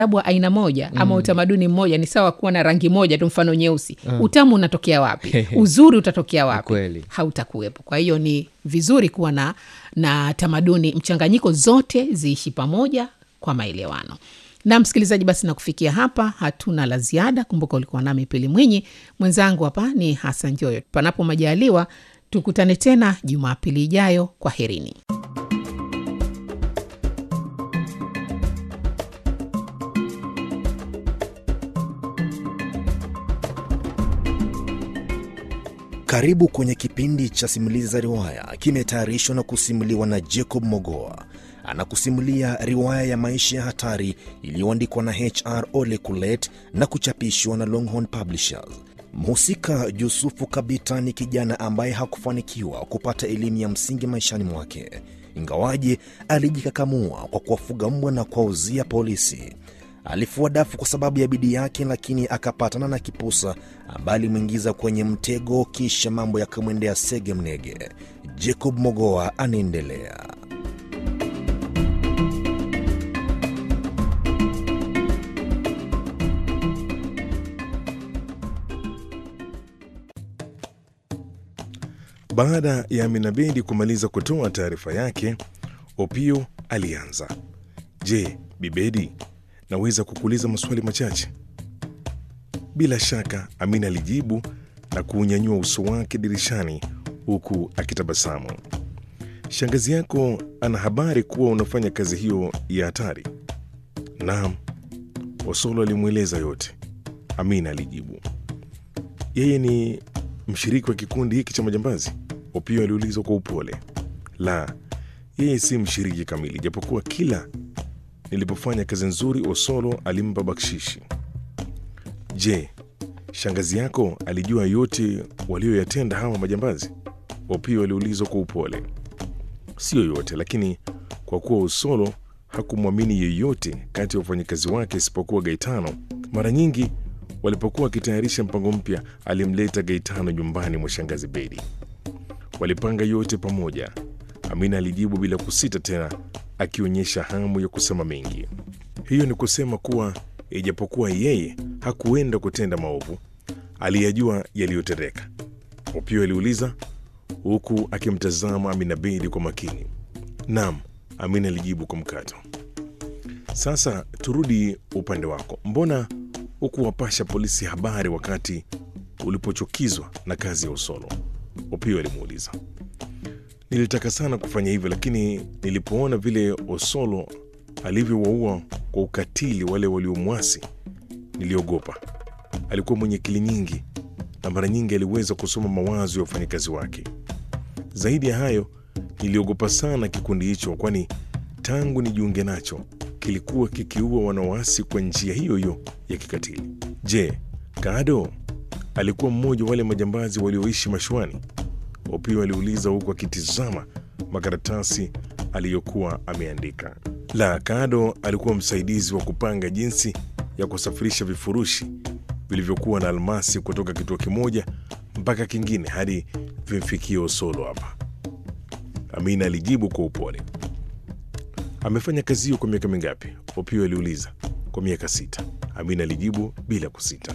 ustaarabu wa aina moja ama utamaduni mmoja ni sawa kuwa na rangi moja tu mfano nyeusi utamu unatokea wapi uzuri utatokea wapi Kweli. hautakuwepo kwa hiyo ni vizuri kuwa na na tamaduni mchanganyiko zote ziishi pamoja kwa maelewano na msikilizaji basi na kufikia hapa hatuna la ziada kumbuka ulikuwa nami pili mwinyi mwenzangu hapa ni hasan joyo panapo majaliwa tukutane tena jumapili ijayo kwa herini Karibu kwenye kipindi cha simulizi za riwaya, kimetayarishwa na kusimuliwa na Jacob Mogoa. Anakusimulia riwaya ya maisha ya hatari iliyoandikwa na HR Ole Kulet na kuchapishwa na Longhorn Publishers. Mhusika Yusufu Kabita ni kijana ambaye hakufanikiwa kupata elimu ya msingi maishani mwake, ingawaje alijikakamua kwa kuwafuga mbwa na kuwauzia polisi. Alifua dafu kwa sababu ya bidii yake, lakini akapatana na kipusa ambaye alimwingiza kwenye mtego, kisha mambo yakamwendea sege mnege. Jacob Mogoa anaendelea. Baada ya Aminabedi kumaliza kutoa taarifa yake, Opio alianza. Je, Bibedi, naweza kukuuliza maswali machache? Bila shaka, Amina alijibu na kuunyanyua uso wake dirishani huku akitabasamu. Shangazi yako ana habari kuwa unafanya kazi hiyo ya hatari? Naam, Osolo alimweleza yote. Amina alijibu. Yeye ni mshiriki wa kikundi hiki cha majambazi? Opio aliulizwa kwa upole. La, yeye si mshiriki kamili, japokuwa kila nilipofanya kazi nzuri Osolo alimpa bakshishi. Je, shangazi yako alijua yote walioyatenda hawa majambazi? Opio aliulizwa kwa upole. Sio yote, lakini kwa kuwa Osolo hakumwamini yeyote kati ya wafanyakazi wake isipokuwa Gaetano, mara nyingi walipokuwa wakitayarisha mpango mpya, alimleta Gaetano nyumbani mwa shangazi Bedi. Walipanga yote pamoja. Amina alijibu bila kusita tena, akionyesha hamu ya kusema mengi. Hiyo ni kusema kuwa ijapokuwa yeye hakuenda kutenda maovu, aliyajua yaliyotendeka. Opio aliuliza huku akimtazama Amina Bedi kwa makini. Naam, Amina alijibu kwa mkato. Sasa turudi upande wako, mbona hukuwapasha polisi habari wakati ulipochukizwa na kazi ya Usolo? Opio alimuuliza. Nilitaka sana kufanya hivyo, lakini nilipoona vile Osolo alivyowaua kwa ukatili wale waliomwasi, niliogopa. Alikuwa mwenye akili nyingi na mara nyingi aliweza kusoma mawazo ya wafanyakazi wake. Zaidi ya hayo, niliogopa sana kikundi hicho, kwani tangu nijiunge nacho kilikuwa kikiua wanawasi kwa njia hiyo hiyo ya kikatili. Je, Kado alikuwa mmoja wale majambazi walioishi mashuani? Opio aliuliza huku akitizama makaratasi aliyokuwa ameandika. La, Kado alikuwa msaidizi wa kupanga jinsi ya kusafirisha vifurushi vilivyokuwa na almasi kutoka kituo kimoja mpaka kingine hadi vimfikie Osolo hapa. Amina alijibu kwa upole. Amefanya kazi hiyo kwa miaka mingapi? Opio aliuliza. Kwa miaka sita, Amina alijibu bila kusita.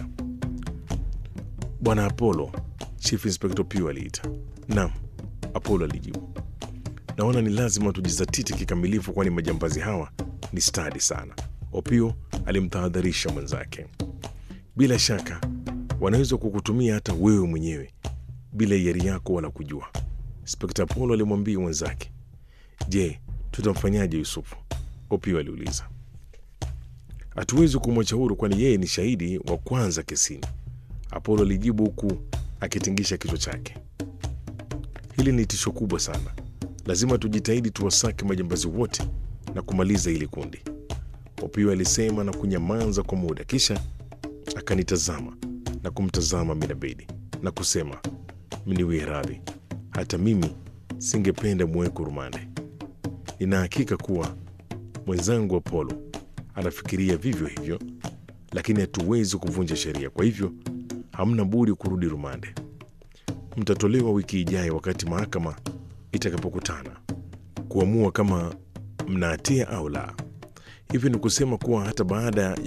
Bwana Apollo, Chief Inspector Opio aliita. Naam, Apollo alijibu. Naona ni lazima tujizatiti kikamilifu, kwani majambazi hawa ni stadi sana. Opio alimtahadharisha mwenzake. Bila shaka wanaweza kukutumia hata wewe mwenyewe bila hiari yako wala kujua, Inspekta Apollo alimwambia mwenzake. Je, tutamfanyaje Yusufu? Opio aliuliza. Hatuwezi kumwacha huru, kwani yeye ni shahidi wa kwanza kesini, Apollo alijibu huku akitingisha kichwa chake. Hili ni tisho kubwa sana, lazima tujitahidi tuwasake majambazi wote na kumaliza hili kundi, Opio alisema na kunyamaza kwa muda, kisha akanitazama na kumtazama Minabedi na kusema, mniwie radhi, hata mimi singependa muweko rumande. Nina hakika kuwa mwenzangu Apollo anafikiria vivyo hivyo, lakini hatuwezi kuvunja sheria, kwa hivyo hamna budi kurudi rumande. Mtatolewa wiki ijayo wakati mahakama itakapokutana kuamua kama mna hatia au la. Hivyo ni kusema kuwa hata baada